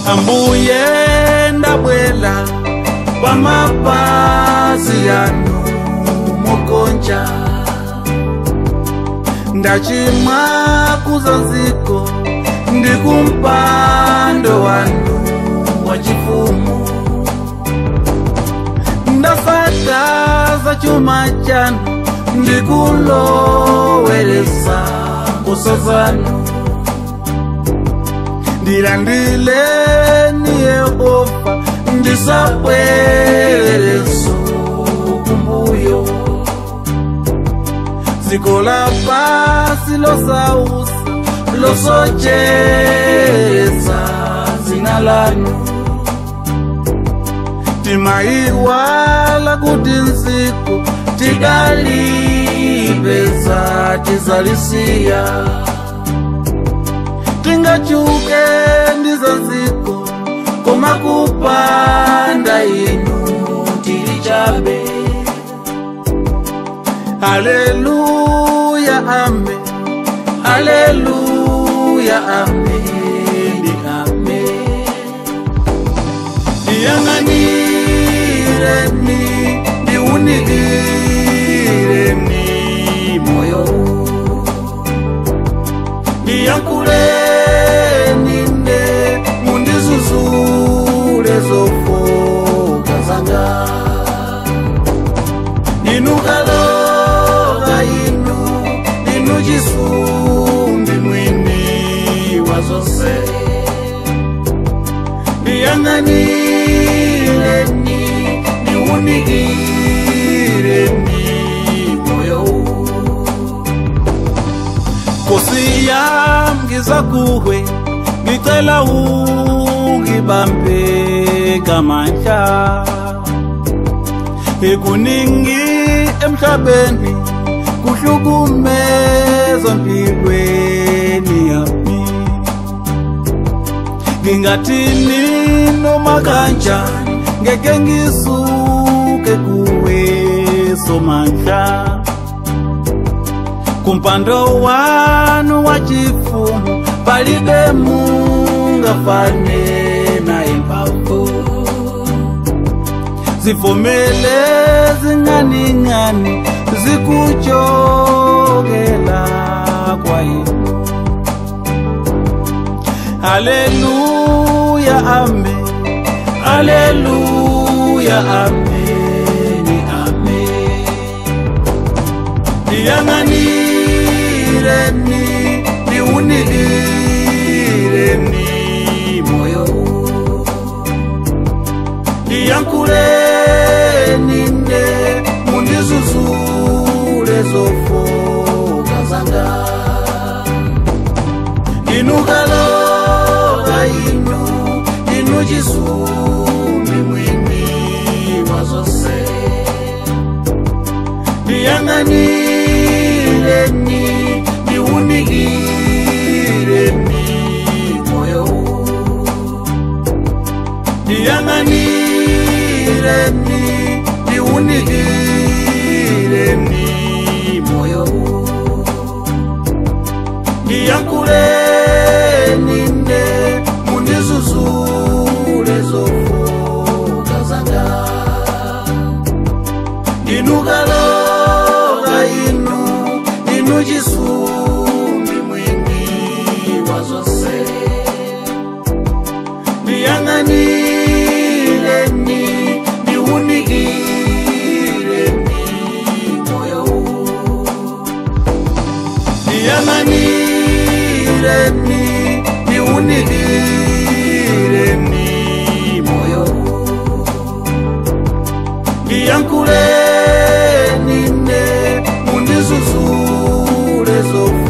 ambuye ndabwela kwa mapazi yanu mokonja ndachimwa kuzanziko ndikumpando wanu wa chifumu ndasakaza chuma chanu ndikulowelesa mbuso zanu ndilandileni yehova ndisabweleso kumbuyo dziko la pasi losausa losochereza zina lanu timaiwala kuti nsiku tidalipeza tizalisiya tingachuke ndiza nsiku koma kupanda inu tili chabe haleluya ame haleluya ame ndi ame ndiyang'anireni ndiunikireni moyo ndiyankuleni nde mundizuzule zofoka zanga inukaloga inu inu chisumbi mwini wa zose ndiyang'anireni ndiunikireni moyo kosi yamgiza kuwe ngicela ungibambe ngamandla ekuningi emhlabeni kuhlukumeza mpilweni yami ngingathini noma kanjani ngeke ngisuke kuwe somandla kumpando wanu wa chifumu palibe mungafane naye mphamvu zivumele zinganingani zikuchokela kwa inu haleluya ame haleluya ameni ame ndiyang'anireni ndiunikireni moyo ndiyankuleni nde mundizuzule zofoka zanga inukaloga inu inu chisumbi mwini wa zose ndiyang'anireni ndiunikireni moyo ndiyang'anireni ndiunikireni moyo ndiyankuleni nde mundizuzule zofoka zanga inukaloga inu inu chisumbi mwini wa zose ndiyang'anireni ndiunikireni moyo ndiyang'anireni ndiunikireni moyo ndiyankuleni nde mundizuzule zofoka